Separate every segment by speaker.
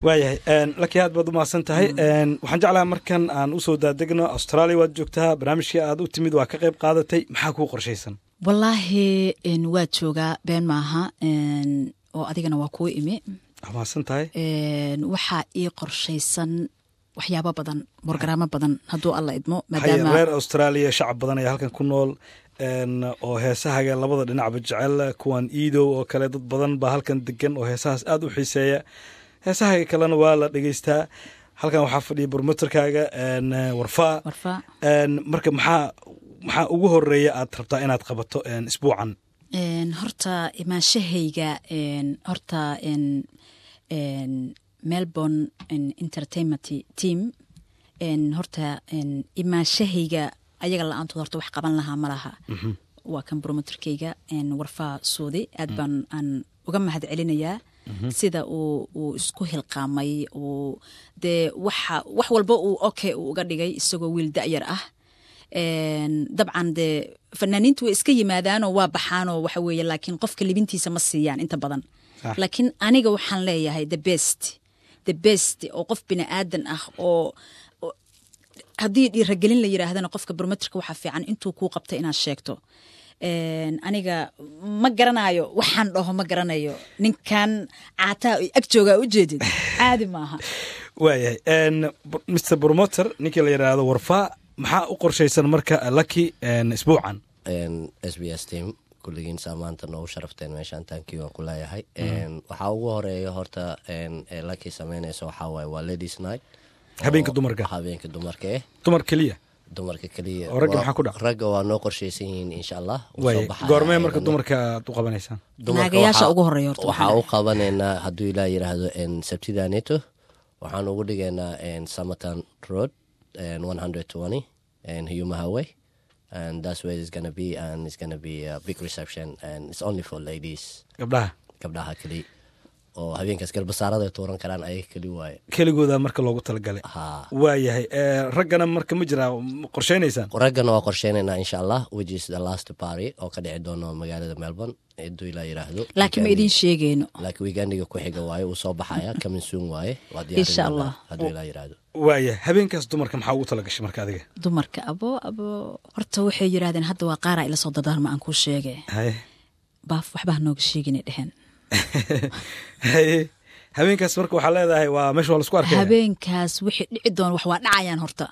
Speaker 1: waayahay laki aad baad u mahadsan tahay waxaan jeclaha markan aan usoo daadegno australia waad joogtaa barnaamijkii aad u timid waa ka qayb qaadatay maxaa kuu qorshaysan
Speaker 2: wallaahi waa joogaa been maaha oo adigana waa kuu imi
Speaker 1: waa mahadsan tahay
Speaker 2: waxaa ii qorshaysan waxyaabo badan borogaraamo badan hadduu alla idmo
Speaker 1: haya reer australia shacab badan ayaa halkan ku nool oo heesahaga labada dhinacba jecel kuwan iidow oo kale dad badan baa halkan degan oo heesahaas aad u xiiseeya heesahaga kalena waa la dhegeystaa halkan waxaa fadhiya bormoterkaaga warfaa marka maxaa maxaa ugu horeeya aad rabtaa inaad qabato isbuucan
Speaker 2: horta imaanshahayga horta melbourne entertainment team horta imaanshahayga ayaga la-aantood horta wax qaban lahaa ma laha waa kan bromoterkeyga warfaa suudi aad baan aan uga mahad celinayaa sida uu uu isku hilqaamay uu dee waxa wax walba uu okay uu uga dhigay isagoo wiil da-yar ah dabcan dee fanaaniintu way iska yimaadaanoo waa baxaanoo waxa weeye laakiin qofka libintiisa ma siiyaan inta badan laakiin aniga waxaan leeyahay the best the best oo qof bini aadan ah oo haddii dhiiragelin la yiraahdana qofka brometrika waxaa fiican intuu kuu qabta inaad sheegto aniga ma garanayo waxaan dhaho ma garanayo ninkan caataa ag joogaa ujeedid caadi maaha
Speaker 1: waayahay mr bromoter ninkii la yidhaahdo warfaa maxaa u qorshaysan marka laki isbuucan
Speaker 3: s b s team kulligiin saa maanta noogu sharafteen meeshaan taankii waan ku leeyahay waxaa ugu horeeya horta laki sameynaysa waxaa waaye waa ladies night
Speaker 1: habeenka dumarka
Speaker 3: habeenka dumarka eh
Speaker 1: dumar keliya
Speaker 3: dumarka keliya
Speaker 1: oo ragga maxaa ku dhac
Speaker 3: ragga waa noo qorshaysan yihiin insha allah
Speaker 1: waay goormee marka dumarka aad u qabanaysaan
Speaker 2: naagayaasha ugu horeeya horta
Speaker 3: waxaa u qabanaynaa hadduu ilaa yidhaahdo sabtida neto waxaan ugu dhigaynaa samatan road one hundred twenty huyuma highway and that's where it's gonna be and it's gonna be a big reception and it's only for ladies
Speaker 1: gabdhaha
Speaker 3: gabdhaha keli oo habeenkaas galbasaarada ay tuuran karaan ayaga keli waaye
Speaker 1: keligooda marka loogu talagalay
Speaker 3: ha
Speaker 1: waayahay raggana marka ma jiraa qorshaynaysaan
Speaker 3: raggana waa qorsheynaynaa insha allah which is the last party oo ka dhici doono magaalada melbourne haduu ilaa yiraahdo
Speaker 2: laakiin ma idin sheegeyno
Speaker 3: laakiin weegandiga ku xiga waaye uu soo baxaya coming soon waaye waa
Speaker 2: Insha Allah.
Speaker 3: hadduu ilaa yiraahdo
Speaker 1: waaya habeenkaas dumarka maxaa ugu talagashay marka adiga
Speaker 2: dumarka abo abo horta waxay yidhahdeen hadda waa qaaraa ila soo dadaarma aan kuu sheege
Speaker 1: haye
Speaker 2: baaf waxba hanooga sheeginay dheheen
Speaker 1: haye habeenkaas marka waxaa leedahay waa meesha waa lasku arkaya
Speaker 2: habeenkaas wixii dhici doon wax waa dhacayaan horta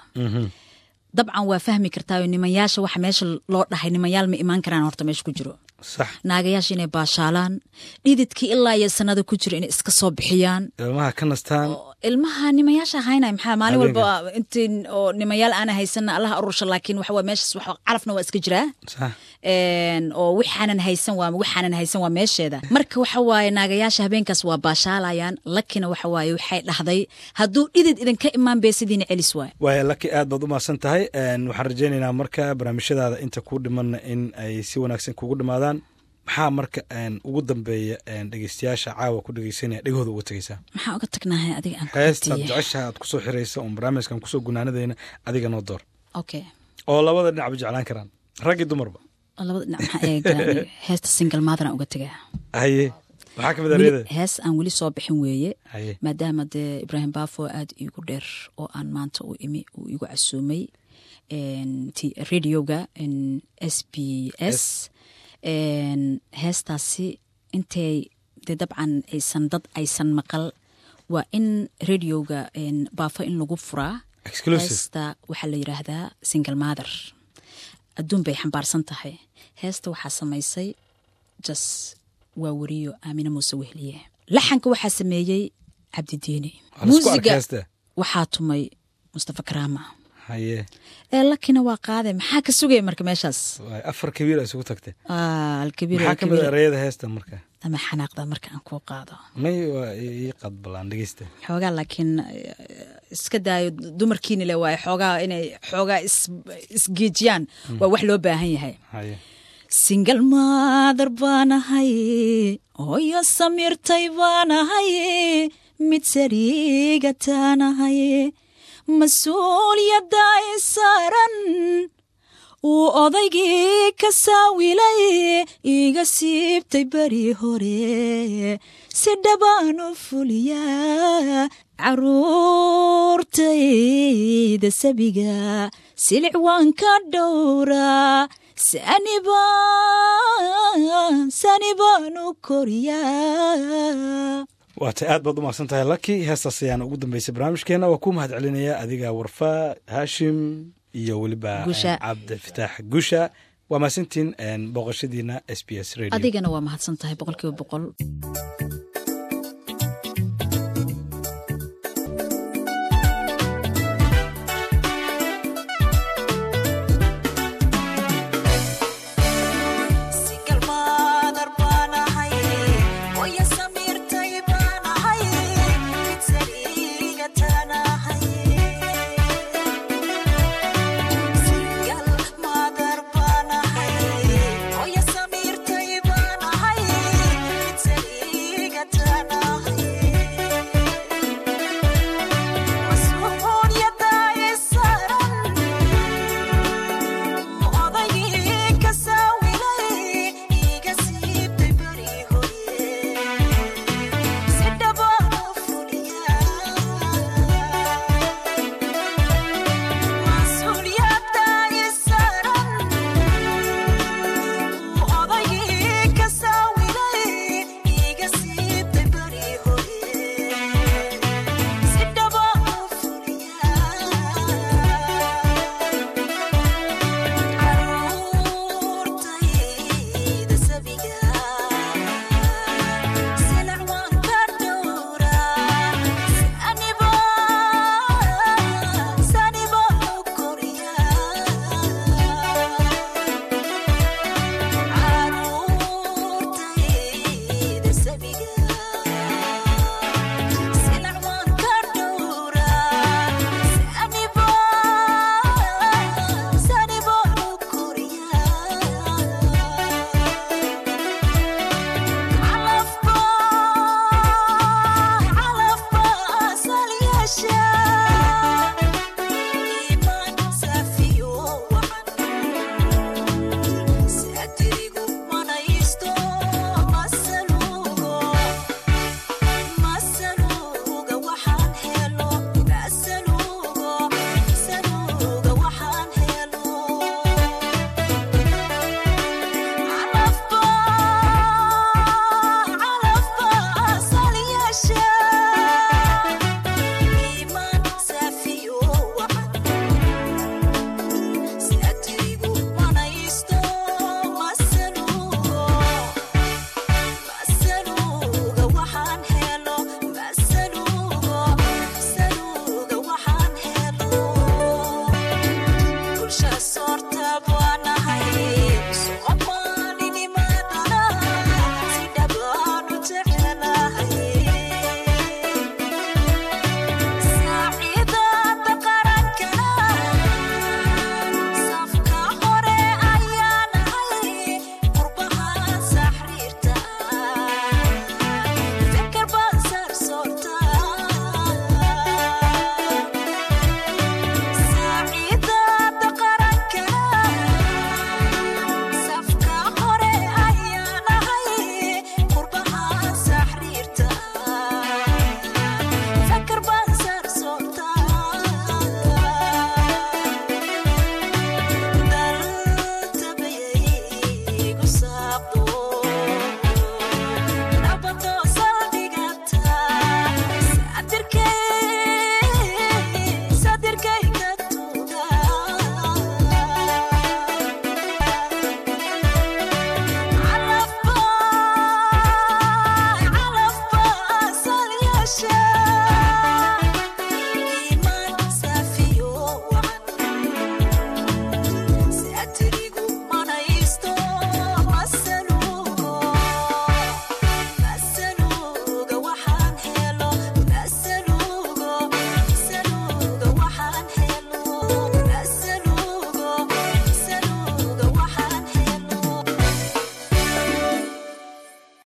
Speaker 2: dabcan waa fahmi kartaayo nimanyaasha waxa meesha loo dhahay nimanyaal ma imaan karaan horta meesha ku jiro
Speaker 1: sax
Speaker 2: naagayaasha inay baashaalaan dhididkii ilaa iyo sanada ku jira inay iska soo bixiyaan
Speaker 1: ilmaha ka nastaan
Speaker 2: ilmaha nimayaasha haynay maxaa maalin
Speaker 1: Habeenka.
Speaker 2: walba intiin oo nimayaal aana haysanna allaha arursha laakiin waxa waa meeshaas wax calafna waa iska jiraa
Speaker 1: sax
Speaker 2: Een, oo waxaanan haysan waa waxaanan haysan waa meesheeda marka waxa waaye naagayaasha habeenkaas waa baashaalayaan lakina waxa waaye waxay dhahday hadduu dhidid idinka imaan beesidiina celis waay
Speaker 1: waaya laki aad baad u mahadsan tahay Een, waxaan rajaynaynaa marka barnaamijyadaada inta kuu dhimanna in ay si wanaagsan kugu dhimaadaan maxaa marka een, ugu dambeeya een, dhegeystayaasha caawa ku dhegeysanaya dhegahooda uga tegeysaa
Speaker 2: maxaa uga tagnahay adiga aan ku
Speaker 1: heestaad
Speaker 2: weydiiye?
Speaker 1: jeceshaha aad kusoo xiraysa oon barnaamijkan kusoo gunaanadayna adiga noo door
Speaker 2: okay
Speaker 1: oo labada dhinacba jeclaan karaan rag iyo dumarba
Speaker 2: oo labada dhinac maxaa eega aniga? heesta single mother aan uga tegaa
Speaker 1: haye maxaa kamid
Speaker 2: Weli-
Speaker 1: aryada
Speaker 2: hees aan weli soo bixin weeye
Speaker 1: haye
Speaker 2: maadaama dee ibraahim baafo aada iigu dheer oo aan maanta u imi uu igu casuumay een, ti- radioga een, s b s een, heestaasi intay dee dabcan aysan dad aysan maqal waa in radioga een, baafo in lagu furaa
Speaker 1: exclusive
Speaker 2: heesta waxaa la yidhaahdaa single mother adduun bay xambaarsan tahay heesta waxaa samaysay jas waa weriyo aamine muuse wehliye laxanka waxaa sameeyey cabdidiini
Speaker 1: Waa la isku
Speaker 2: muusiga
Speaker 1: arkay heesta
Speaker 2: waxaa tumay mustafa karaama
Speaker 1: haye
Speaker 2: ee lakina waa qaade maxaa ka sugaya marka meeshaas
Speaker 1: waay afar kabiir isugu tagtay
Speaker 2: Ah, alkabiir
Speaker 1: maxaa kamid
Speaker 2: alkabiir.
Speaker 1: erayada heesta marka
Speaker 2: ama xanaaqda marka aan kuu qaado
Speaker 1: may waa ii qad balaan dhegeysta
Speaker 2: xoogaa laakiin eh, iska daayo dumarkiina le waaye xoogaa inay xoogaa is- isgeejiyaan waa wax loo baahan yahay
Speaker 1: haye
Speaker 2: singal maadar baanahay hooyo samiirtay baanahay mid sariiga taanahay mas-uuliyadda i saaran uu odaygii ka saawilay iga siibtay beri hore si dhabaan u fuliyaa caruurtayda sabiga silic waan ka dhowraa sani baan u koriyaa
Speaker 1: waata aad baad u mahadsan tahay laki heestaas ayaana ugu dambeysay barnaamijkeena waa ku mahad celinaya adiga warfaa haashim iyo weliba
Speaker 2: Gusha.
Speaker 1: cabdifitaax gusha waa mahadsantiin booqashadiina s b s radio
Speaker 2: adigana waa mahadsan tahay boqolkiiba boqol